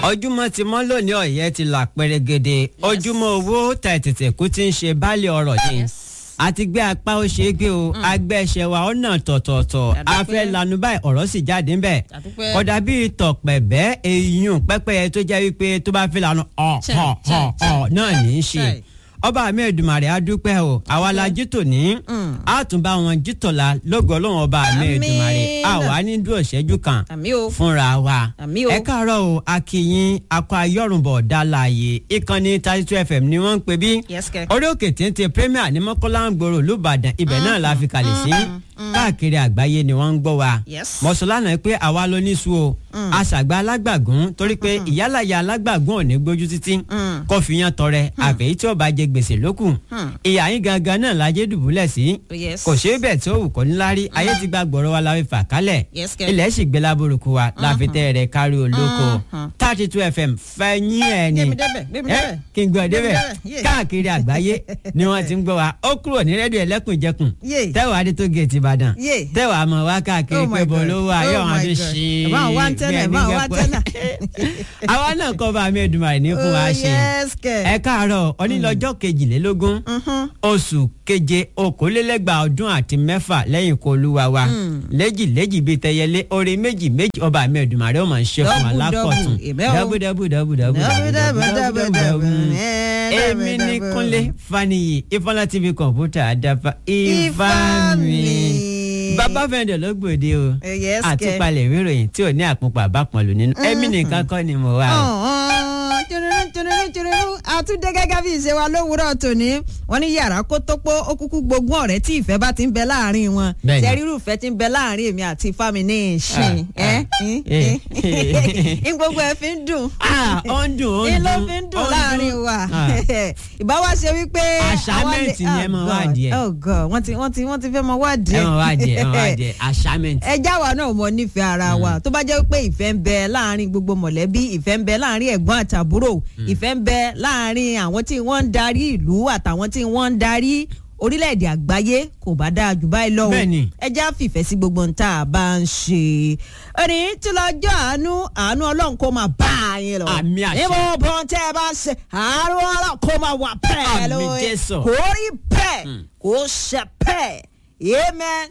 ojúmọ́ ti mọ́ lónìí ọ̀yẹ́ ti là pẹ́rẹ́gẹ́dẹ́ ojúmọ́ owó tẹ̀tẹ̀tẹ̀ kú ti ń ṣe baálé ọ̀rọ̀ yìí àti gbé apá ó ṣe é gbé o agbẹ́ṣẹ́ wa ọ̀nà tọ̀tọ̀ọ̀tọ̀ a fẹ́ lanu báyìí ọ̀rọ̀ sì jáde ńbẹ̀ Àdúpẹ́. kódà bíi tọ̀pẹ̀bẹ́ eyín pẹ́pẹ́yẹ tó jẹ́ wípé tó bá fi lanu ọ̀ Chai, ọ̀ chai, ọ̀ chai. ọ̀ náà ní í ṣe Chai. ọba mi Èdùmàrè a dúpẹ́ o àwa la jí tòní a tún bá wọn jí tọ̀la lógo Ọlọ́run ọba mi Àmín. Èdùmàrè àwa ní dúró ṣẹ́jú kan àmì o fúnra wa Àmì o. ẹ káàárọ̀ o akínyìn akọ ayọrùnbọ dálàyé ìkànnì thirty two fm ni wọ́n ń pè bí Yes, kẹ́. orí òkè téńté premier ní mọ́kànlá ń gbòòrò lùbàdàn ibẹ̀ náà la fi kalẹ̀ sí káàkiri àgbáyé ni wọ́n ń gbọ́ wa Yes. mọ̀sálánà pé àwa ló ní sùn o àṣàgbà alágbàgún torí pé ìyálàyà alágbàgún ò ní gbójú títí kó fi yan tọrẹ àfẹ́yí tí ó bá jẹ gbèsè lókù ìyá yín gangan náà lajẹ́ dùbúlẹ̀ sí Yes. kò ṣeé bẹ̀ tó wù kọ́ níláárí ayé ti gba gbọ̀rọ̀ wa la fi fà kálẹ̀ Yes, kẹ́. ilẹ̀ sì gbé lábúrúkú wa láfi tẹ́ rẹ̀ kárí olóko thirty two fm fẹ́yìn ẹ̀ ni Gbé mi débẹ̀, gbé mi Eh, débẹ̀. kí n gbọ́ Gbé mi débẹ̀ débẹ̀, yeah. káàkiri àgbáyé ni wọ́n ti ń gbọ́ wa ó kúrò ní rédíò ẹlẹ́kùnjẹkùn Yeah. tẹ́wàá adé tó géètì ìbàdàn Yeah. tẹ́wàá mọ̀ wá káàkiri Oh my pé bọ́ God. ló wà Oh yóò wọn my ti God. ṣí Ẹ bá wọn wá tẹ́nà, ẹ bá wọn wá tẹ́nà. àwa náà kọ́ bá mi Èdùmàrè ní fún wa Oh, ṣe yes, kẹ́. ẹ káàárọ̀ onílọ́jọ́ kejìlélógún oṣù keje okòólélẹ́gbàá ọdún àti mẹ́fà lẹ́yìn kó olúwa wa léjì léjì bíi tẹyẹlé orí méjì méjì ọba mi Èdùmàrè ó máa ń ṣe fún wa Double, lákọ̀tún double, ìbẹ́ o. dábù dábù dábù dábù Double, double, double, double. Eh, èmi double, ní double. Kúnlé Faniyi Ifọlá TV kọ̀ǹpútà àdàfà Ifámi Ifámi. bàbá fẹ́ndẹ̀ ló gbòde o Eh, yes, kẹ́. àtúpalẹ̀ ìwé ìròyìn tí ò ní àpòpọ̀ àbápọ̀lù nínú ẹ̀mí nìkan kọ́ ni mo wà o. Ọ̀hún, tùrùrù, tùrùrù, tùrùrù. àtúndé gẹ́gẹ́ bí ìṣe wa lówùúrọ̀ tòní wọ́n ní yàrá kó tó pọ̀ ó kúkú gbógun ọ̀rẹ́ tí ìfẹ́ bá ti ń bẹ láàrin wọn Bẹ́ẹ̀ni. ṣe rírù ìfẹ́ ti ń bẹ láàrin èmi àti Ifámi ní ìṣìn Ah, ah, eh, ní gbogbo ẹ̀ fi ń dùn Ah, ó ń dùn ó ń ní ló dùn fi ń ó dùn ń láàrin dùn. wa Ah. ìbá wa ṣe wípé Assignment ni ẹ mọ̀ wá díẹ̀. oh god wọ́n ti wọ́n ti wọ́n ti fẹ́ mọ wá ẹ díẹ̀ mọ̀ wá jẹ ẹ mọ̀ wá jẹ assignment. ẹjá wa náà mọ nífẹ̀ẹ́ ara wa tó bá jẹ́ pé ìfẹ́ ń bẹ láàrin gbogbo mọ̀lẹ́bí ìfẹ́ ń bẹ láàrin ẹ̀gbọ́n àtàbúrò ìfẹ́ ń bẹ láàrin àwọn tí wọ́n ń darí ìlú àtàwọn tí wọ́n ń darí orílẹ̀-èdè àgbáyé kò bá dáa jù báyìí lọ o Bẹ́ẹ̀ni. ẹjá fìfẹ́ sí gbogbo ohun tá a bá ń ṣe ẹni tí lọ́jọ́ àánú àánú ọlọ́run kó máa bá a yín lọ Àmì àṣẹ. níbo bọ́n tẹ́ ẹ bá ń ṣe àánú ọlọ́run kó máa wà bẹ́ẹ̀ Àmì lóye Jésù. kò rí bẹ́ẹ̀ kò ṣe bẹ́ẹ̀ amen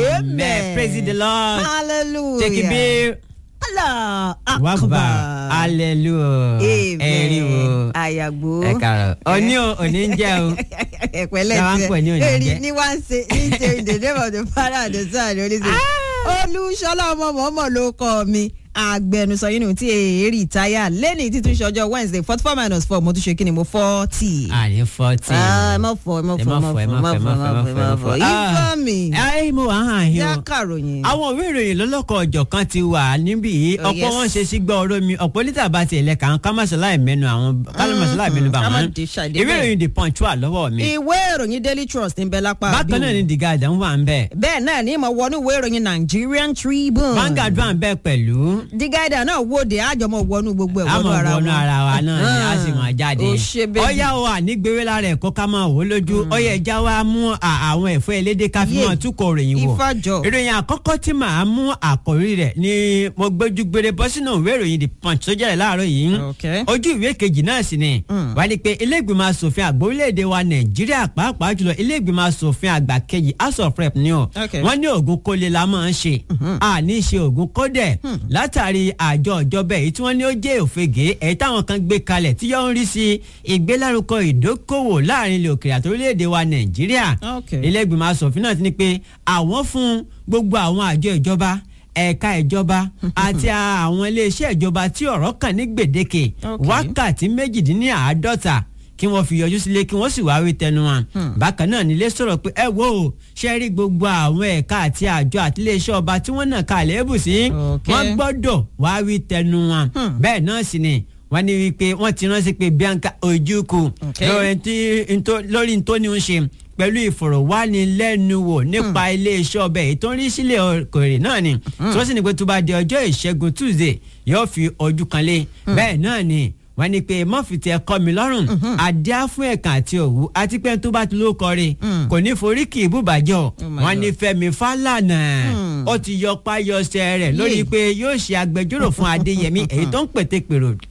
amen praise the lord hallelujah take it be Allah wàgbà akbar hallelujah ẹ̀rí wo àyàgbó ẹ kàrọ̀ òní o òní ń jẹ́ o ẹ̀pẹ̀lẹ́ Ṣé wàá ń pè ní òní èrì jẹ́? ní wá ń ṣe ní ṣe in the name of the father and the son and the holy spirit olùṣọlá ọmọ mọ́mọ́ ló kọ́ mi agbẹnusọ yìí nù tí èrì táyà lẹ́ni títún ṣe ọjọ́ wednesday forty four minus four mo tún ṣe kí ni mo forty. àní forty. ẹ mọ̀ fọ ẹ mọ̀ ẹ fọ má fọ, ẹ má fọ, ẹ má fọ, ẹ má fọ, ẹ má fọ. ifá mi ẹ mo wà hàn yín yá o. kàròyìn. àwọn òwe ìròyìn lọ́lọ́kọ̀ ọjọ́ kan ti wà níbí yìí Oh, ọ̀pọ̀ yes. wọn ṣe sí gbọ́ ọ̀rọ̀ mi ọ̀pọ̀ lítà bá tiẹ̀ lẹ̀ kàn ká má ṣe láì mẹ́nu àwọn ká má ṣe láì mẹ́nu bá ká má wọn. dé ṣàdé ìwé bẹ́ẹ̀. ìròyìn the punch wà lọ́wọ́ mi. ìwé ìròyìn daily trust ń bẹ lápá bákan náà bí ni the guardian wà ń bẹ̀. bẹ́ẹ̀ náà ni mo wọnú ìwé ìròyìn nigerian tribune. Vanguard wà ń bẹ̀ pẹ̀lú. the guide náà wòde àjọmọ̀ wọnú gbogbo ẹ̀ wọnú àmọ̀ ara wọnú wọn. ara wa náà ni a sì máa jáde. ó ṣe bẹ́ẹ̀. ọ̀yá wa nígbèrè lára ẹ̀kọ́ ká máa wò ó lójú ọ̀yá ẹja wa mú à- àwọn ẹ̀fọ́ elédè ká fi Yé. máa túkọ̀ ròyìn wò. Ifájọ. ìròyìn àkọ́kọ́ tí màá mú àkòrí rẹ̀ ni mo gbójú gbére bọ́ sínú ìwé ìròyìn the punch tó jẹ́rẹ̀ láàárọ̀ yìí. Okay. ojú ìwé kejì náà sì ni wà ní pé ilé ìgbìmọ̀ asòfin àgbà orílẹ̀-èdè wa nàìjíríà pàápàá jùlọ ilé ìgbìmọ̀ asòfin àgbà kejì house of rep ni o Okay. wọ́n ní oògùn kólé la máa ń ṣe àní ṣe oògùn kódẹ̀ látàrí àjọ ìjọba èyí tí wọ́n ní ó jẹ́ òfegè èyí táwọn kan gbé kalẹ̀ tí yóò ń rí sí ìgbélárugọ ìdókòwò láàrin ilẹ̀ òkèèrè àti orílẹ̀-èdè wa nàìjíríà Okay. ilé ìgbìmọ̀ asòfin náà ti ní pé àwọn fún gbogbo àwọn àjọ ìjọba ẹ̀ka ìjọba àti àwọn iléeṣẹ́ ìjọba tí ọ̀rọ̀ kàn ní gbèdéke Okay. wákàtí méjìdínláàádọ́ta kí wọ́n fi yọjú sílé kí wọ́n sì wá wí tẹnu wọn. bákan náà nílé sọ̀rọ̀ pé ẹ wo o ṣe rí gbogbo àwọn ẹ̀ka àti àjọ àti iléeṣẹ́ ọba tí wọ́n náà ka àléébù sí Okay. wọ́n gbọ́dọ̀ wá wí tẹnu wọn. bẹ́ẹ̀ náà sì ni wọ́n ní wípé wọ́n ti ránṣẹ́ pé Bianca Ojukwu Okay. lórí tí ntó- lórí ntóni ń ṣe pẹ̀lú ìfọ̀rọ̀wánilẹ́nuwò nípa iléeṣẹ́ ọbẹ̀ èyí tó ń rí sílẹ̀ òkèèrè náà ni tí wọ́n sì ní pé tó bá di ọjọ́ ìṣẹ́gun Tuesday yóò fi ojú kan lé bẹ́ẹ̀ náà ni wọ́n ní pé mọ́fìtì ẹ̀kọ́ mi lọ́rùn adíá fún ẹ̀kan àti òwú àti pé tó bá ti ló kọrin kò ní forí kì í bùbàjọ́ my wọ́n ní God. Fẹ́mi Fálànà ó ti yọ páyọsẹ̀ rẹ̀ lórí Yé. pé yóò ṣe agbẹjọ́rò fún Adéyẹmí èyí tó ń pètè pèrò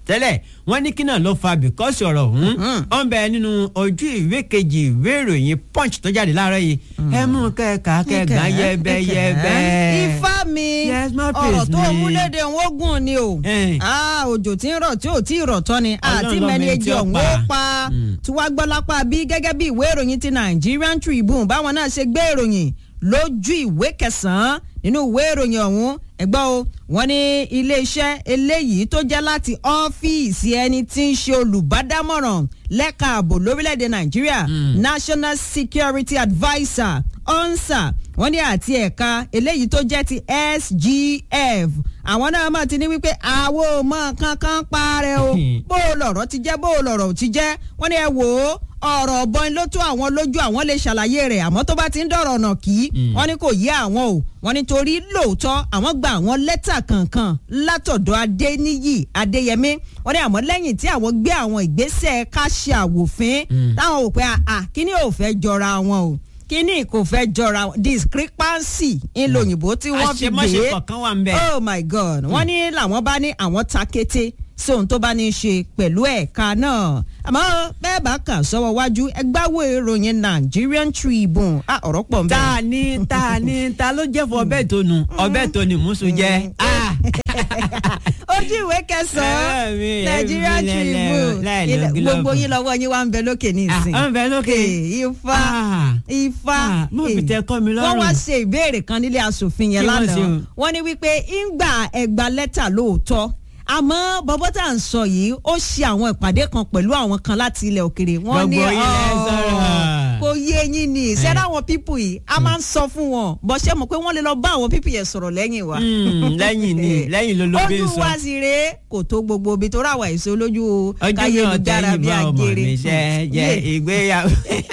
tẹ́lẹ̀ wọ́n ní kí náà ló fa bìkọ́sì ọ̀rọ̀ ọ̀hún ó ń bẹ nínú ojú ìwé kejì ìwé ìròyìn punch tó jáde láàárọ̀ yìí ẹ mú kẹ́ẹ̀ka kẹ́ẹ̀gán yẹ́bẹ́yẹ́bẹ́. ifá mi Yes, my ọ̀rọ̀ praise tó me. múlédè ń wógùn ni o Eh. Ah, òjò tí ń rọ̀ tí ò tí ì rọ̀ tán ni àti ló mẹ́ni mẹ́ni ejì tí ó ọ̀hún pa. ó pa tí wàá gbọ́ lápá bí gẹ́gẹ́ bí ìwé ìròyìn ti Nigerian Tribune báwọn náà ṣe gbé ìròyìn lójú ìwé kẹsàn-án nínú ìwé ìròyìn ọ̀hún ẹgbọ́n o wọ́n ní iléeṣẹ́ eléyìí tó jẹ́ láti ọ́fíìsì ẹni tí ń ṣe olùbádámọ̀ràn lẹ́ka ààbò lórílẹ̀‐èdè Nàìjíríà National Security Adviser onsa wọ́n ní àti ẹ̀ka eléyìí tó jẹ́ ti SGF àwọn náà máa ti ní wípé àwo mọ kankan parẹ́ o bó o lọ̀rọ̀ ti jẹ́ bó o lọ̀rọ̀ ò ti jẹ́ wọ́n ní ẹ wò ó ọ̀rọ̀ ọ̀bọ̀n ló tó àwọn lójú àwọn lè ṣàlàyé rẹ̀ àmọ́ tó bá ti ń dọ̀rọ̀ ọ̀nà kí wọ́n ní kò yé àwọn o wọ́n ní torí lóòótọ́ àwọn gba àwọn lẹ́tà kankan látọ̀dọ̀ Adéníyì Adéyẹmí wọ́n ní àmọ́ lẹ́yìn tí àwọn gbé àwọn ìgbésẹ̀ ká ṣe àwòfín táwọn ò pé àà kíní ò fẹ́ jọra wọn o kíní kò fẹ́ jọra wọn discrepancy ńlò òyìnbó tí wọ́n fi àṣemáṣe gbé kọ̀ọ̀kan wà ń bẹ̀. oh my god wọ́n ní làwọn bá ní àwọn ta kété sí ohun tó bá ní í ṣe pẹ̀lú ẹ̀ka náà àmọ́ bẹ́ẹ̀ bá kà sọ́wọ́ wájú ẹgbàáwò ìròyìn Nigerian Tribune ah ọ̀rọ̀ pọ̀ ń bẹ. ta ni ta ni ta ló jẹ́ fún ọbẹ̀ tó nu ọbẹ̀ tó ni mùsùn jẹ́. Ah. ojú ìwé kẹsàn-án Ẹ̀mí, Nigerian ẹ̀mí lẹ́lẹ̀, Tribune láì lo Ilẹ̀- gílọ́ọ̀bù. gbogbo yín lọ́wọ́ yín wá ń bẹ lókè ní Ah, ìsìn. ó ń bẹ lókè. Eh, ifá Ah. ifá Ah, mo fi eh. tẹ kọ́ mi lọ́rùn. wọ́n wá ṣe ìbéèrè kan nílé asòfin yẹn Kí wọ́n ṣe lánàá o? wọ́n ní wípé ńgbà ẹgbà lẹ́tà lóòótọ́ àmọ́ bọ́bọ́ tá à ń sọ yìí ó ṣe àwọn ìpàdé kan pẹ̀lú àwọn kan láti ilẹ̀ òkèrè wọ́n ní Gbogbo yín lẹ "Oh, sọ̀rọ̀." kò yé yín ni ṣẹ́dá àwọn pípù yìí a máa ń sọ fún wọn bọ́ ṣe mọ̀ pé wọ́n lè lọ bá àwọn pípù yẹn sọ̀rọ̀ lẹ́yìn wa. Mm, lẹ́yìn ni lẹ́yìn ló ló bí ojú sọ. wa sì rèé kò tó gbogbo ibi tó ráwà èso lójú ojú mi ò káyélujára tẹ́yìn bí bá ọmọ agere. mi ṣe jẹ Yeah. ìgbéyàwó.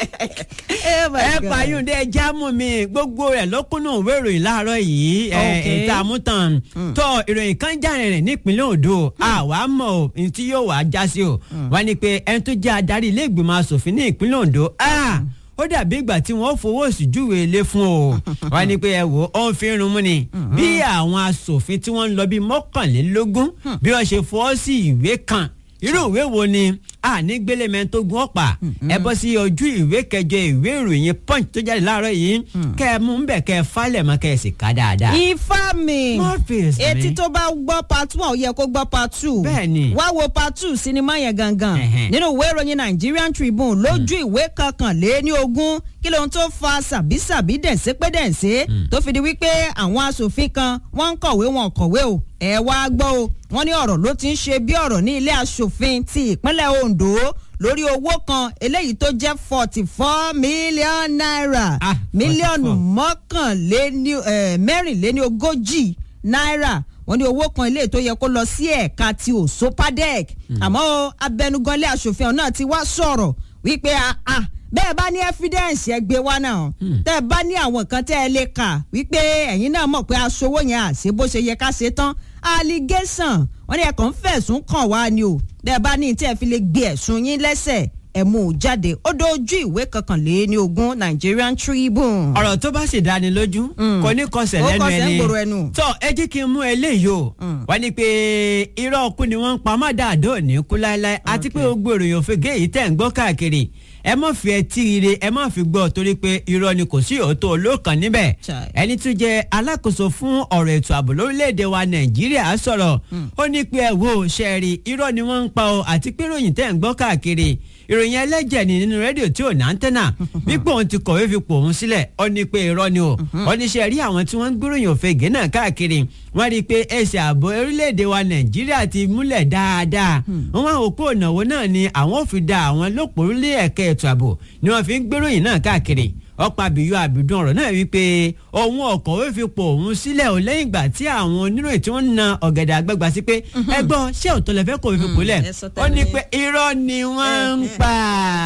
Oh my ẹ God. fàyúndé jámù mi gbogbo rẹ̀ lókùnà òwe ìròyìn láàárọ̀ yìí Ok. ìta àmútàn tó ìròyìn kan jáde rẹ̀ nípínlẹ̀ Ondo àwa mọ̀ ò ní tí yóò wá já sí o wọ́n ní pé ẹni tó jẹ́ adarí ilé ìgbìmọ̀ asòfin ní ìpínlẹ̀ Ondo ah, ó dàbí ìgbà tí wọ́n fowó sí júwe ilé fún o wọ́n ní pé ẹ wò ó ń fi irun mú ni bí àwọn asòfin tí wọ́n ń lọ bí mọ́kànlélógún bí wọ́n ṣe fọwọ́ sí ìwé kan irú ìwé wo ni àní gbélémẹ tó gun ọ̀pá ẹ bọ́ sí ojú ìwé kẹjọ ìwé ìròyìn punch tó jáde láàárọ̀ yìí kẹ ẹ mú bẹ̀ kẹ ẹ falẹ̀ mọ́ kẹ ẹ sì ká dáadáa. ifá mi Murphys mi. etí tó bá gbọ́ part one ó yẹ kó gbọ́ part two Bẹ́ẹ̀ni. wá wo part two sinimá yẹn gangan Ẹ̀hẹ́n. nínú ìwé ìròyìn Nigerian Tribune lójú ìwé kankanléní ogún kí lóhun tó fa sàbísàbí dẹ̀nsẹ́ pé dẹ̀nsẹ́ tó fi di wípé àwọn asòfin kan wọ́n ń kọ̀wé wọn kọ̀wé o ẹ wá gbọ́ o wọ́n ní ọ̀rọ̀ ló ti ń ṣe bí ọ̀rọ̀ ní ilé asòfin ti ìpínlẹ̀ Ondo lórí owó kan eléyìí tó jẹ́ forty four million naira Ah, mílíọ̀nù 44. mọ́kànléní eh, mẹ́rìnléní ogójì náírà wọ́n ní owó kan ilé tó yẹ kó lọ sí ẹ̀ka ti òsopadec àmọ́ o, abẹnuganlé aṣòfin ọ̀hún náà ti wá sọ̀rọ̀ wípé ah, ah, bẹ́ẹ̀ bá ní evidence ẹ gbé wá náà tẹ́ ẹ bá ní àwọn nǹkan tẹ́ ẹ lè kà wípé ẹ̀yin náà mọ̀ pé aṣọwó yẹn àṣẹ bó ṣe yẹ ká ṣe tán allegation wọ́n ní ẹ̀kọ́ ń fẹ̀sùn kàn wá ni o bẹ́ẹ̀ bá ní tí ẹ fi lè gbé ẹ̀sùn yín lẹ́sẹ̀ ẹ̀ mú un jáde ó dojú ìwé kankanléní ogún Nigerian Tribune. ọ̀rọ̀ tó bá sì dáni lójú kò ní kọsẹ̀ Ó lẹ́nu kọsẹ̀ ń ẹni gbòòrò ẹnu. tó ẹ jẹ́ kí n mú eléyìí o wọ́n ní pé irọ́ ọkú ni wọ́n ń pa má dáadọ́ ní kú láéláé àti pé gbogbo ìròyìn òfegè yìí tẹ̀ ń gbọ́ káàkiri ẹ má fi ẹtí ire ẹ má fi gbọ́ torí pé irọ́ ni kò sí òótọ́ olóòkàn níbẹ̀ Chai. ẹni tún jẹ́ alákòóso fún ọ̀rọ̀ ètò ààbò lórílẹ̀‐èdè wa nàìjíríà sọ̀rọ̀ ó ní pé ẹ wo ṣẹ́ẹ̀rì irọ́ ni wọ́n ń pa o àti pé ìròyìn tẹ̀ ń gbọ́ káàkiri ìròyìn ẹlẹ́jẹ̀ ni nínú rédíò tí ò ní àńtẹ́nà wípé òun ti kọ̀wé fi pò òun sílẹ̀ ó ní pé irọ́ ni o ó ní ṣe rí àwọn tí wọ́n ń gbéròyìn òfegè náà káàkiri wọ́n rí i pé ẹsẹ̀ ààbò orílẹ̀-èdè wa nàìjíríà ti múlẹ̀ dáadáa wọ́n wá òpó ìnáwó náà ni àwọn ò fi da àwọn lópòrúlé ẹ̀ka ètò ààbò ni wọ́n fi ń gbéròyìn náà káàkiri ọ̀pọ̀ àbíyọ àbídùn ọ̀rọ̀ náà wípé òun ọ̀kọ̀wé fi pò òun sílẹ̀ ò lẹ́yìn ìgbà tí àwọn oníròyìn tí wọ́n ń na ọ̀gẹ̀dẹ̀ àgbàgbà sí pé ẹ gbọ́ ṣé òótọ́ lẹ fẹ́ kó fi pò lẹ̀ ẹ sọ ó ní tẹ́lẹ̀. pé irọ́ ni wọ́n ń pa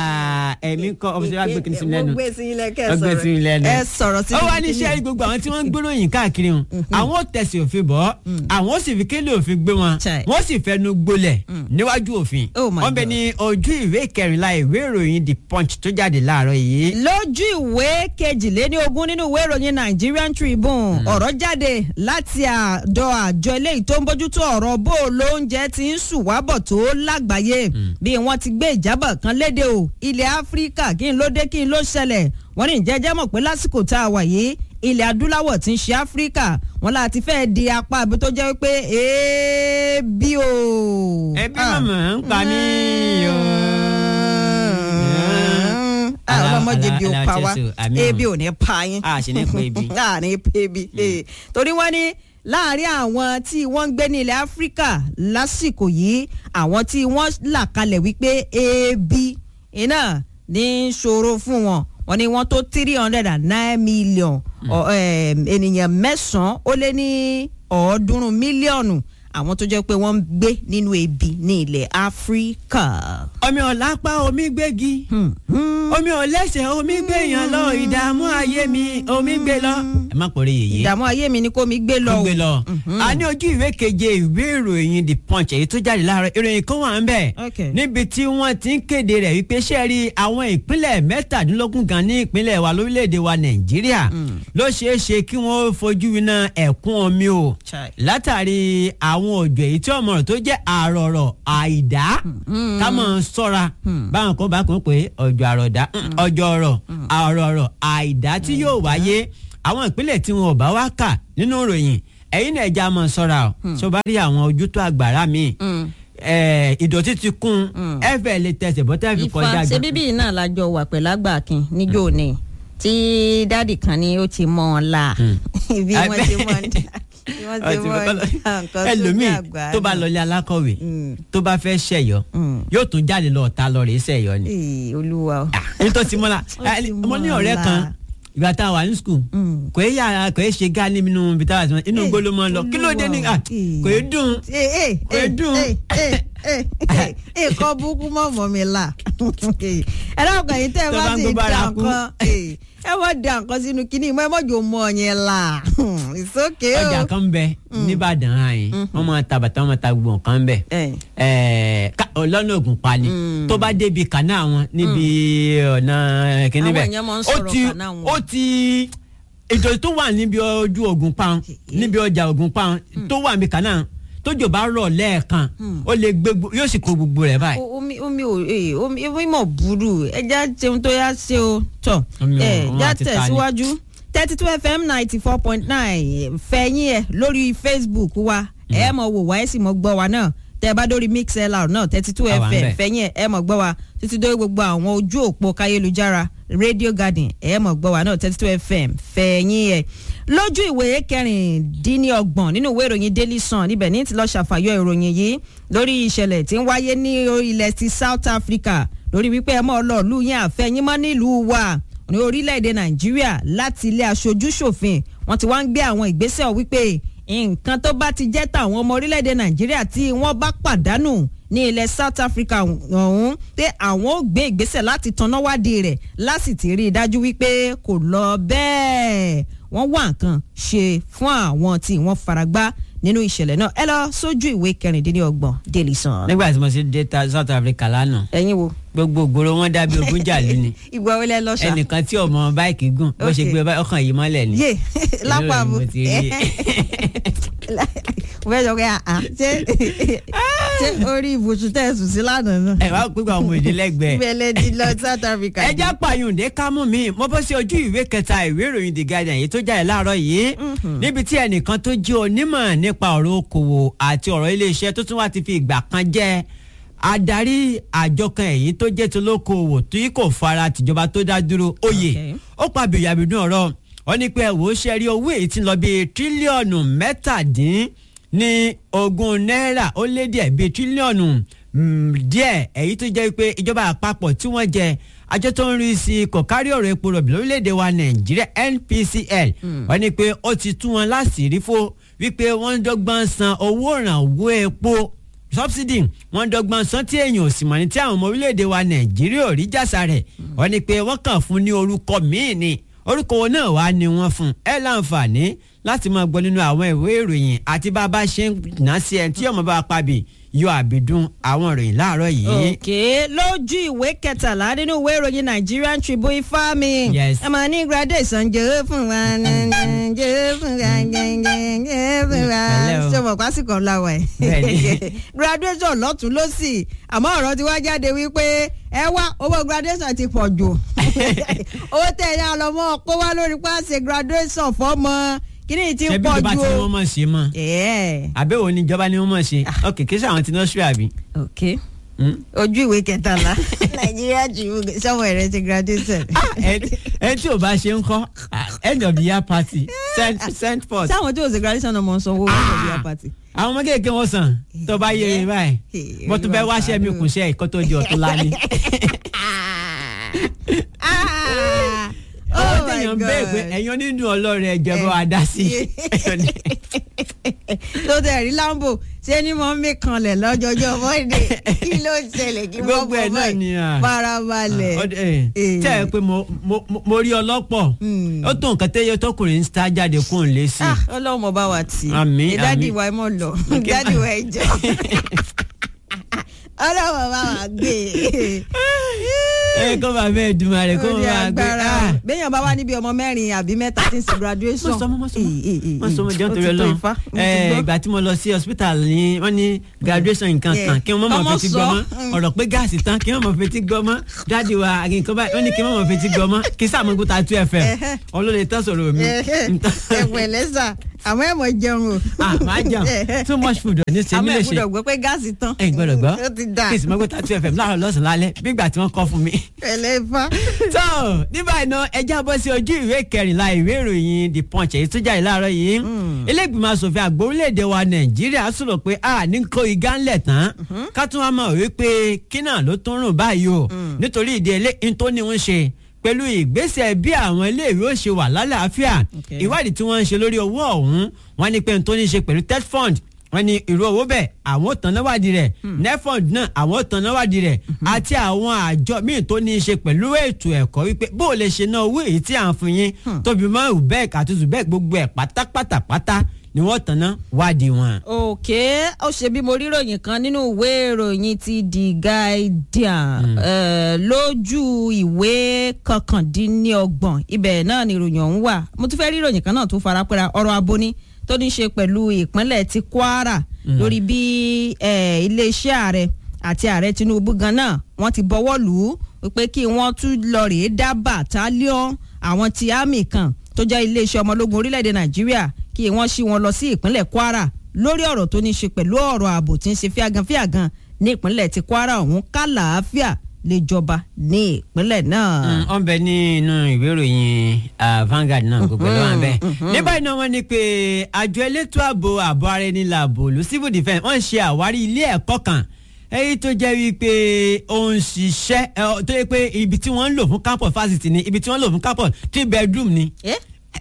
ẹ̀mí kan ọ̀bùsọ̀ wa gbé kìnnìún sí lẹ́nu Mo gbé sí ilẹ̀ kẹ́ ẹ Ó gbé sọ̀rọ̀. sí mi lẹ́nu. ẹ sọ̀rọ̀ sí ó wá mi ní iṣẹ́ gbogbo àwọn tí wọ́n ń gbéròyìn káàkiri hàn àwọn ò tẹ̀sí òfin bọ́ àwọn ò sì fi kélé òfin gbé wọn Chai. wọ́n sì fẹnu gbolẹ̀ níwájú òfin Oh my wọ́n bẹ God. ní ojú ìwé kẹrìnlá ìwé ìròyìn the punch tó jáde láàárọ̀ yìí. lójú ìwé ìwé kejìléníogún nínú ìwé ìròyìn Nigerian Tribune ọ̀rọ̀ jáde láti àdọ àjọ eléyìí tó ń bójútó ọ̀rọ̀ bó o lóúnjẹ ti ń sùn wábọ̀ tó lágbàáyé bí wọ́n ti gbé ìjábọ̀ kan léde o ilẹ̀ Áfíríkà kí n ló dé kí n ló ṣẹlẹ̀ wọ́n ní ìjẹ́jẹ́ mọ̀ pé lásìkò tá a wà yìí ilẹ̀ adúláwọ̀ tí ń ṣe Áfíríkà wọn láti fẹ́ di apá ibi tó jẹ́ pé ebi o. ẹbí màmá ń pa mí o. ọlọmọdé bí o pa wá Aláàtẹ̀sù, àmì ebi ò ní pa yín. a sì ní pé ibi. láàrin ebi torí wọ́n ní láàrin àwọn tí wọ́n ń gbé ní ilẹ̀ Áfíríkà lásìkò yìí àwọn tí wọ́n là kalẹ̀ wípé ebi iná ní í ṣòro fún wọn wọ́n ní wọ́n tó three hundred and nine million ọ- em, ènìyàn mẹ́sàn-án ó lé ní ọ̀ọ́dúnrún mílíọ̀nù àwọn tó jẹ́ pé wọ́n ń gbé nínú ebi ní ilẹ̀ Áfíríkà. omi ọ̀lápá omi gbégi Hmm, hmm. omi ọ̀lẹ́sẹ̀ omi gbéyàn lọ ìdààmú ayé mi omi gbé lọ. ẹ má pòrí yèyé ìdààmú ayé mi ni kó mi gbé lọ ó o. gbé lọ. a ní ojú ìwé keje ìwé ìròyìn the punch èyí tó jáde láàárọ̀ ìròyìn kan wà ń bẹ̀. Okay. níbi tí wọ́n ti ń kéde rẹ̀ wípé ṣé rí àwọn ìpínlẹ̀ mẹ́tàdínlógún gan ní ìpínlẹ̀ wa lórílẹ̀‐èdè wa nàìjíríà ló ṣeé ṣe kí wọ́n fojú winá ẹ̀kún omi o Chai. látàrí àwọn òjò èyí tí ọmọ rẹ̀ tó jẹ́ àrọ̀rọ̀ àìdá ká mọ̀ ń sọ́ra báwọn kan bá kún pé ọjọ́ àrọ̀dá ọjọ́ ọ̀rọ̀ àrọ̀rọ̀ àìdá tí yóò wáyé àwọn ìpínlẹ̀ tí wọn ò bá wá kà nínú ìròyìn ẹ̀yin náà ẹja mọ̀ sọ́ra o tó bá rí àwọn ojútó àgbàrá míì Mm. ẹ, ìdọ̀tí ti kún ẹ fẹ́ lè tẹsẹ̀ bọ́tẹ́ fi kọjá ifá ṣe gan. bíbí náà lájọ wà pẹ̀lú àgbàkin níjó ni tí dádì kan ni ó ti mọ ọ la bí wọ́n ti mọ bí wọ́n ti mọ nǹkan sórí ẹlòmíì àgbà tó bá náà. lọlé alákọ̀wé Mm. tó bá fẹ́ ṣẹ̀yọ́ Mm. yóò tún jáde lọ ọ̀tá lọ rèé ṣẹ̀yọ́ ni. Ee, olúwa o. èyí tó ti mọ́la Ó ti mo ní mọ́ ọ̀rẹ́ la. kan ìgbà tá a wà ní skul Mm. kò é yàrá kò é ṣe gáálí nínú ibi tá a wà sí wọn inú Eh, gbóló mọ́ lọ kí ló dé ní Olúwa o. à, kò é dùn Ee, ee, Kò ee, dùn. ee, ee, ee, ee, ee, kọ́ burúkú mọ́ mọ́ mi la. ẹ dákun ẹ̀yin tẹ́ ẹ Tó bá bá ń sì gbó da bára kú. nǹkan ee, ẹ mọ̀ da nǹkan sínú kínní mọ́ ẹ mọ̀ jò mọ́ ọ̀yẹn la. It's okay o. ọjà kan bẹ nìbàdàn àyìn wọn máa ta bàtà wọn máa ta gbogbo nǹkan bẹ Eh. Ẹ̀ẹ́, ká- ọlọ́nà ògùn pa ni tó bá débi kànáà wọn níbi ọ̀nà kìíní Àwọn bẹ́ẹ̀ èèyàn máa ń ó sọ̀rọ̀ ti kànáà wọn. ó ti ètò tó wà níbi ojú ògùn pa níbi ọjà ògùn pa tó wà níbi kànáà tójò bá rọ̀ lẹ́ẹ̀kan ó lè gbé gbo- yóò sì kó gbogbo rẹ̀ báyìí. O- omi omi ò ee omi omi mọ̀ burú ẹja ṣeun tó yá ṣe o tọ̀ Omi ò- ẹ òun já àti ta ni. tẹ̀síwájú thirty two fm ninety four point nine fẹ̀yìn ẹ̀ lórí facebook wa ẹ mọ̀ wò wá ẹ sì mọ̀ gbọ́ wa náà tẹ́ ẹ bá dórí mixlr náà thirty two A wà fm ńbẹ̀. fẹ̀yìn ẹ̀ ẹ mọ̀ gbọ́ wa títí dórí gbogbo àwọn ojú òpó káyélujára radio garden ẹ mọ̀ gbọ́ wa náà thirty two fm fẹ̀yìn ẹ̀ lójú ìwé kẹrìndínlọ́gbọ̀n nínú ìwé ìròyìn daily sun níbẹ̀ ní ti lọ́ọ́ ṣàfàyọ ìròyìn yìí lórí ìṣẹ̀lẹ̀ tí ń wáyé ní ilẹ̀ ti south africa lórí wípé ẹ mọ́ ọlọ́ọ̀lù yẹn àfẹ́yìn mọ́ nílùú wa ní orílẹ̀-èdè nàìjíríà láti ilé aṣojú ṣòfin wọ́n ti wá ń gbé àwọn ìgbésẹ̀ wípé nǹkan tó bá ti jẹ́ tàwọn ọmọ orílẹ̀-èdè nàìjíríà tí wọ́n bá pàdánù ní ilẹ̀ south africa ọ̀hún pé àwọn ò gbé ìgbésẹ̀ láti tanná wádìí rẹ̀ láti ti rí i dájú wípé kò lọ bẹ́ẹ̀ wọ́n wá nǹkan ṣe fún àwọn tí wọ́n faragbá nínú ìṣẹ̀lẹ̀ náà ẹ lọ sójú ìwé kẹrìndínlọ́gbọ̀n daily sun. nígbà tí mo ṣe dé ta South Africa lánàá ẹ̀yin wo gbogbo ògbóró wọn dàbí ogún jàlú ni ìgbà wo lẹ lọ ṣá. ẹnìkan tí ọmọ báìkì gùn bó ṣe Okay. gbé báyìí ọkàn yìí mọ́lẹ̀ ni. yé lápá Ìlú bo mo ti rí. mo fẹ́ sọ pé àá ṣé ṣé orí ibùsùn tẹ̀ sùn sí lánàá náà. ẹ wá pípa ọmọ èdè lẹ́gbẹ̀ẹ́. ìbẹ̀lẹ̀ ti lọ South Africa. ẹ já pààyùndé kámú mi mo bọ́ sí ojú ìwé kẹta ìwé ìròyìn The Guardian yìí tó jáde láàárọ̀ yìí níbi tí ẹnìkan tó jẹ́ onímọ̀ nípa ọ̀rọ̀ okòwò àti ọ̀rọ̀ iléeṣẹ́ tó tún wá ti fi ìgbà kan jẹ́ adarí àjọ kan èyí tó jẹ́ tó lókòwò tí kò fara tìjọba tó dá dúró oyè Okay. ó pa bìyàbìdún ọ̀rọ̀ wọ́n ní pé ẹ wò ó ṣe rí owó èyí tí ń lọ bíi tírílíọ̀nù mẹ́tàdín ní ogún náírà ó lé díẹ̀ bíi tírílíọ̀nù mm, díẹ̀ èyí tó jẹ́ pé ìjọba àpapọ̀ tí wọ́n jẹ àjọ tó ń rí sí kò kárí ọ̀rọ̀ epo rọ̀bì lórílẹ̀‐èdè wa nàìjíríà NPCL wọ́n ní pé ó ti tú wọn láṣìírí fó wípé wọ́n ń dọ́gbọ́n san owó ìrànwọ́ epo subsidy wọ́n dọ́gbọ́n san tí èèyàn ò sì mọ̀ ní tí àwọn ọmọ orílẹ̀‐èdè wa nàìjíríà ò rí jàsà rẹ̀ wọ́n ní pé wọ́n kàn fún ní orúkọ míì ni orúkọ wọn náà wá ní wọ́n fún ẹ láǹfààní láti máa gbọ́ nínú àwọn ìwé ìròyìn àti bá a bá ṣe ń ná sí ẹ tí ọmọ bá pàbí yọ àbídún àwọn ìròyìn láàárọ̀ yìí. òkè lójú ìwé kẹtàlá nínú ìwé ìròyìn Nigerian Tribune ifá mi Yes. ẹ máa ní graduation jẹ́ fún wa jẹ́ fún wa jẹ́ fún wa Pẹ̀lẹ́ o. ṣé mo pásìkò ńlá wa ẹ̀ Bẹ́ẹ̀ni. graduation lọ́tún lọ́sì àmọ́ ọ̀rọ̀ ti wá jáde wípé ẹ wá owó graduation ti pọ̀ jù owó tẹ̀ ẹ̀ yá lọ́mọ kó wá lórí pàṣẹ graduation fọ́mọ kíní ti ṣebí pọ̀ ìjọba jù tí o. wọ́n mọ̀ ṣe mọ́ ẹ̀ẹ́ àbẹ̀wò ni ìjọba ni wọ́n mọ̀ ṣe ok kí sàwọn ti nọ́ọ̀ṣì àbí. ok Hmm? ojú ìwé kẹtàlá nàìjíríà Tribune sọmọ rẹ ti graduation. Ẹ- ẹ tí ò bá ṣe ń kọ́ end of the year party send send forth. sáwọn tí o ṣe graduation náà mọ̀ ń sanwó wọn lọ́dún yà pàtì. àwọn ọmọ kéèké wọn sàn tó bá yé e báyìí bó tún bẹ wáṣẹ mi kùn ṣe ìkọ́ tó di ọ̀tún lání. ọwọ́ téèyàn ń bẹ́ẹ̀ pé ẹ̀yàn nínú ọlọ́run ẹ̀jẹ̀ bá wa dá sí i. tó tẹ̀ rí lambo ṣé ni mo ń mí kanlẹ̀ lọ́jọ́jọ́ mọ́ndé kí ló ń ṣẹlẹ̀ kí wọ́n Gbogbo ẹ̀ bọ̀ náà ni à. báyìí farabalẹ̀. Ọdẹ, ẹ, tẹ́ ẹ pé mo mo- mo- mo rí ọlọ́pọ̀ Hmm. ó tó nǹkan tẹ́yẹ tọkùnrin ń sá jáde kó ń lé sí i. Ah, ọlọ́run mo bá wa tì í Àmín, dádì àmín. wa ẹ mọ̀ lọ dádì wa ẹ jọ ọlọ́run mo bá wa gbé ẹ kó bá bẹ́ẹ̀ dùn máa rẹ̀ kó Orí máa gbé. agbára ah. o. béèyàn bá wà níbi ọmọ mẹ́rin àbí mẹ́ta tí ń ṣe graduation. mọ sọmọ mọ sọmọ Eh, eh, eh, mọ sọmọ eh. jẹun Ó torí ti tó Ọlọ́run Ifá, mo ti ẹ gbọ́. ìgbà tí mo lọ sí hospital ni wọ́n ní graduation nǹkan Yeah. kan kí wọ́n mọ̀ mọ̀ Ọmọ fetí sọ. gbọ́ mọ́ Mm. ọ̀rọ̀ pé gáàsì tán kí wọ́n mọ̀ fetí gbọ́ mọ́ dáàdi wa nǹkan báyìí wọ́n ní kí wọ́n mọ̀ fetí gbọ́ mọ́ kí sáà mọ̀ kó ta two fm Ẹhẹ́. olóde tán sọ̀rọ̀ mi. ẹ pẹ̀lẹ́ sà àmọ́ ẹ̀ mọ̀ jẹun o. ah máa jẹun too much food ò ní ṣe mí àmọ́ lè ẹ̀ ṣe gbọ́dọ̀ gbọ́ pé gáàsì tán. ẹ gbọ́dọ̀ gbọ́ ó ti dà kí sì mọ̀ kó ta two fm láàárọ̀ lọ́sàn-án lálẹ́ bí ìgbà tí wọ́n kọ́ fún mi pẹ̀lẹ́ ifá. tó ní báyìí náà ẹ já bọ́ sí ojú ìwé kẹrìnlá ìwé ìròyìn the punch èyí tó jáde láàárọ̀ yìí ilé ìgbìmọ̀ asòfin àgbà orílẹ̀-èdè wa nàìjíríà sọ̀rọ̀ pé a ní kó igá ńlẹ̀ tán ká tún wá mọ̀ wípé kí náà ló tún rùn báyìí o nítorí ìdí ẹlẹ́ tó ní wọ́n ṣe pẹ̀lú ìgbésẹ̀ bí àwọn iléèwé ó ṣe wà lálàáfíà Okay. ìwádìí tí wọ́n ń ṣe lórí owó ọ̀hún wọ́n ní pé n tó ní ṣe pẹ̀lú ted fund wọ́n ní irú owó bẹ́ẹ̀ àwọn tán náwádìí rẹ̀ nefond náà àwọn tán náwádìí rẹ̀ àti àwọn àjọ míì tó ní í ṣe pẹ̀lú ètò ẹ̀kọ́ wípé bó o lè ṣe ná owó èyí tí à ń fún yín tóbi mọ́ ubec àti ubec gbogbo ẹ̀ pátápátá pátá ni wọ́n tán ná wádìí wọn. òkè ó ṣe bí mo rí ròyìn kan nínú ìwé ìròyìn ti The Guardian eh, lójú ìwé kọkàndínlọ́gbọ̀n ibẹ̀ náà ni ìròyìn ọ̀hún wà mo tún fẹ́ rí ròyìn kan náà tó farapẹ́ra ọ̀rọ̀ abóní tó ní í ṣe pẹ̀lú ìpínlẹ̀ ti Kwara lórí bí eh, iléeṣẹ́ ààrẹ àti ààrẹ Tinubu gan náà wọ́n ti bọ́wọ́ lù ú wípé kí wọ́n tún lọ rèé dá bàtálíọ̀n àwọn ti àmì kan tó jẹ́ iléeṣẹ́ ọmọ ológun orílẹ̀-èdè Nàìjíríà kí wọ́n ṣí wọn lọ sí ìpínlẹ̀ Kwara lórí ọ̀rọ̀ tó ní í ṣe pẹ̀lú ọ̀rọ̀ ààbò tí ń ṣe fíaganfíagan ní ìpínlẹ̀ ti Kwara ọ̀hún kálàáfíà lè jọba ní ìpínlẹ̀ náà. ọ̀n bẹ ní inú ìwé ìròyìn ah, Vanguard náà gbogbo ló wà ń bẹ. ní báyìí náà wọ́n ní pé àjọ elétò ààbò ààbò ara ẹni làbò lu civil defence wọ́n ṣe àwárí ilé ẹ̀kọ́ kan èyí tó jẹ́ wípé ó ń ṣiṣẹ́ ẹ, ọ, tó yẹ pé ibi tí wọ́n ń lò fún campus fásitì ni ibi tí wọ́n ń lò fún campus three bedroom ni. Eh?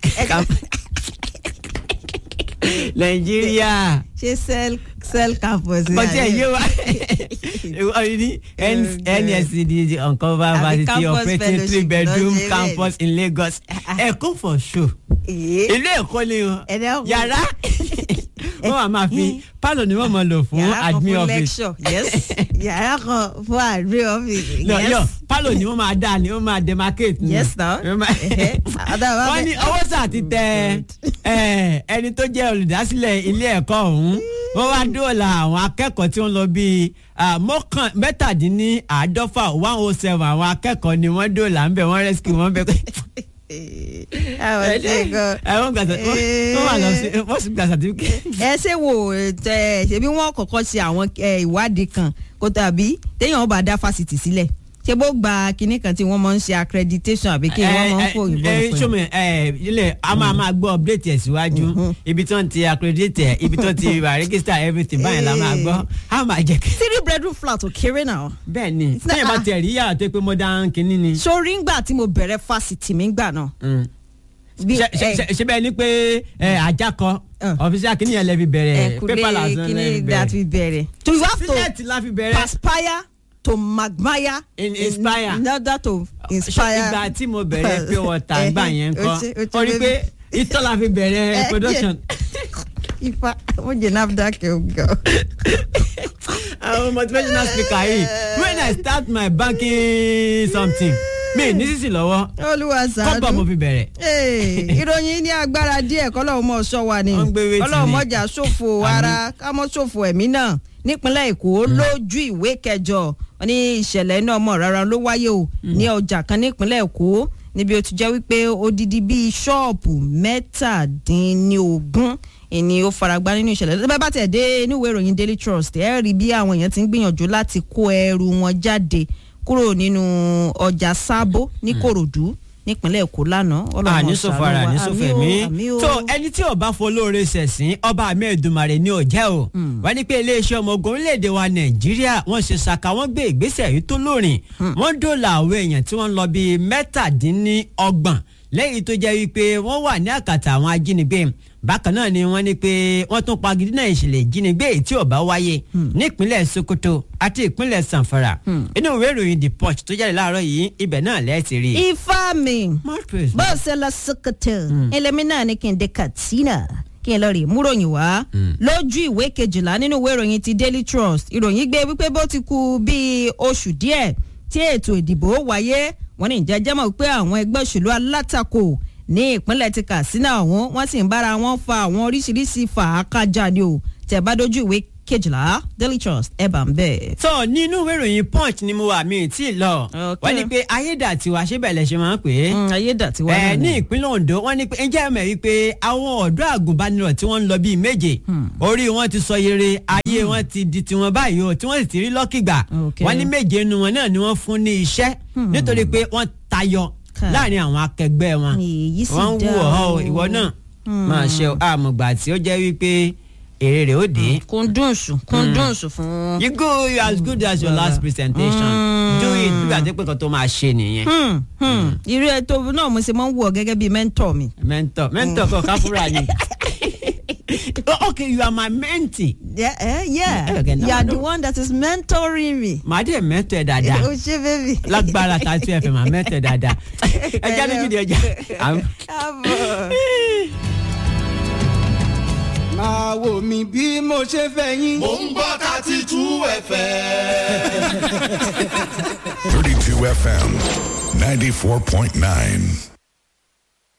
Nàìjíríà ṣé cell cell campus ni bọ́tí ẹ̀ àbí? yé wa ọ̀rẹ́ ní NSCD uncover Àbí varsity campus operating three fellowship bedroom lọ́sẹ̀ campus in Lagos ẹ̀kọ́ for show Eh? ilé ẹ̀kọ́ ni o Ẹ̀dá ọkọ̀. yàrá wọ́n wà máa fi pálọ̀ ni wọ́n máa lò fún yàrá kan admin fún office lecture yes yàrá kan fún admin office no yes yo pálọ̀ ni wọ́n máa dá ni wọ́n máa demarcate ni Yes, now. Wọ́n máa- Ẹ̀hẹ́. Àdá wa wọ́n bẹ̀- ní ọwọ́ sà ti tẹ ẹ, ẹni tó jẹ́ olùdásílẹ̀ ilé ẹ̀kọ́ ọ̀hún wọ́n wá dóòlà àwọn akẹ́kọ̀ọ́ tí wọ́n lọ bíi ah, mọ́kàn mẹ́tàdínníàádọ́fà one oh seven àwọn akẹ́kọ̀ọ́ ni wọ́n dóòlà ń bẹ̀ wọ́n rescue wọ́n bẹ̀ àwọn ṣe gan. wọ́n gbà sà- wọ́n- wọ́n wà lọ sí wọ́n sì gbà certificate. ẹ ṣe wo ẹ ṣebí wọn kọ́kọ́ ṣe àwọn ẹ, ìwádìí kan kó tàbí téèyàn bá dá fásitì sílẹ̀ ṣé bó gba kinní kan tí wọ́n máa ń ṣe accreditation àbí kí wọ́n máa ń fò ìbọn ẹ fún ṣọmọ ẹ ilé a máa máa gbọ́ update ẹ̀ síwájú ibi tí wọ́n ti accredit ẹ̀ ibi tí wọ́n ti wà register everything báyìí la máa gbọ́ a máa jẹ́ kí. three bedroom flat ò kéré náà. bẹ́ẹ̀ ni sẹ́yìn bá tiẹ̀ rí yàrá tó pé modern kínní ni. sórí ńgbà tí mo bẹ̀rẹ̀ fásitì mi ńgbà náà. bí- Ṣe- ṣe- ẹ- ṣe- ṣe bẹ́ẹ̀ ni pé ẹ, àjàkọ Uh. ọ̀fíìsì kínní yẹn lẹ fi bẹ̀rẹ̀ ẹ̀kúlé pépà lásán lẹ kíní fi that bẹ̀rẹ̀ we bẹ̀rẹ̀. so you have to sílẹ̀tì la fi bẹ̀rẹ̀ perspire to magmire In- inspire. in order to inspire. ìgbà tí mo bẹ̀rẹ̀ pé wọ́ta gbà yẹn O ṣe- o kọ́ ṣe ó rí i pé baby. ìtọ́ la fi bẹ̀rẹ̀ Eh, production. ifá wọ́n jẹ́ nafdac ọ̀gá. àwọn motivational speaker yìí when i start my banking something mi ní sísì lọ́wọ́ olúwa kọ́bọ̀ mo sàánú. fi bẹ̀rẹ̀. Ee, ìròyìn ní agbára díẹ̀ kọ́lọ́hún mọ̀ sọ wa ni Wọ́n ń gbé wéètì kọ́lọ́hún ni. mọ̀jà ṣòfò ara ká mọ́ ṣòfò ẹ̀mí náà nípínlẹ̀ èkó lójú ìwé kẹjọ wọn ní ìṣẹ̀lẹ̀ iná ọmọ rárá ló wáyé o ní ọjà kan nípínlẹ̀ èkó níbi ó ti jẹ́ wípé odidi bíi ṣọ́ọ̀bù mẹ́tàdínlógún ìní ó faragbá nínú ìṣẹ̀lẹ̀ tó bá bá tẹ̀ dé inú ìwé ìròyìn daily trust ẹ̀ rí bí àwọn èèyàn ti ń gbìyànjú láti kó ẹrù wọn jáde kúrò nínú ọjà sábó ní kòròdú nípínlẹ̀ èkó lánàá ọlọ́run àní sọfọ ara ṣàánú wa. ní sọfọ Àmín o, ẹ̀mí àmín o. tó ẹni tí ò bá fọlóore ṣẹ̀sìn ọba àmì ẹ̀dùnmàrè ni ò jẹ́ o wọ́n ní pé iléeṣẹ́ ọmọ ogun orílẹ̀-èdè wa nàìjíríà wọ́n ṣe ṣàkà wọ́n gbé ìgbésẹ̀ yìí tó lórin wọ́n dóòlà àwọn èèyàn tí wọ́n lọ bíi mẹ́tàdínníọgbọ̀n lẹ́yìn tó jẹ́ wípé wọ́n wà ní àkàtà àwọn ajínigbé bákan náà ni wọ́n ní pé wọ́n tún pagidí náà ìṣẹ̀lẹ̀ ìjínigbé èyí tí ò bá wáyé nípínlẹ̀ sokoto àti ìpínlẹ̀ sanfara inú ìwé ìròyìn the punch tó jáde láàárọ̀ yìí ibẹ̀ náà lẹ́ẹ̀tì rí i. ifá mi More praise. bó ṣe lọ sokoto ẹlẹ́mí náà ní kí n dé katsina kí n lọ rí múròyìn wá lójú ìwé kejìlá nínú ìwé ìròyìn ti daily trust ìròyìn gbé wípé bó ti kù bíi oṣù díẹ̀ tí ètò ìdìbò wáyé wọ́n ní ìjẹ́jẹ́ mọ̀ pé àwọn ẹgbẹ́ òṣèlú alátakò ní ìpínlẹ̀ ti katsina ọ̀hún wọ́n sì ń bára wọn fa àwọn oríṣiríṣi fàákàjà ni o tẹ̀ bá dojú ìwé kejìlá daily trust ẹ̀ bá ń bẹ̀. tó nínú ìwé ìròyìn punch ni mo wà mí tí ì lọ Ok. wọ́n ní pé ayédàtiwa ṣébẹ̀lẹ̀ ṣe máa ń pè é ayédàtiwa ẹ náà ní ni. ìpínlẹ̀ Ondo wọ́n ní pé ǹjẹ́ ẹ mọ̀ wípé àwọn ọ̀dọ́ àgùnbánirọ̀ tí wọ́n ń lọ bíi méje orí wọn ti sọ yere ayé wọn ti di tiwọn báyìí o tí wọ́n sì ti rí lọ́kìgbà Ok. wọ́n ní méje nu wọn náà ni wọ́n fún ní iṣẹ́ nítorí pé wọ́n tayọ Ká. láàrin àwọn akẹgbẹ́ wọn èyí sì wọ́n ń dá wù ọ́ o. ìwọ náà máa ṣe àmọ̀gbà tí ó jẹ́ wípé èrè rẹ̀ ó dé. kúndùnsù kúndùnsù fún. You go you as good as your last presentation. Do it bí àti pé kan tó máa ṣe nìyẹn. Hmm, hmm. irú ẹ tó náà mo ṣe máa ń wù ọ gẹ́gẹ́ bíi mẹ́ńtọ̀ mi. Mentor mentor kan káfúrà ni. Oh, okay you are my mentee. Yeah, eh, yeah. Okay, no, you are no. the one that is mentoring me. Màá dé mentor ẹ dáadáa. o ṣe bébì. Lágbára ta tún ẹ fẹ́ máa mentor ẹ dáadáa. Ẹja méjì ni ẹja. Káàbọ̀. máa wò mí bí mo ṣe fẹ́ yín. mò ń gbọ́ thirty two fm. 32 FM 94.9.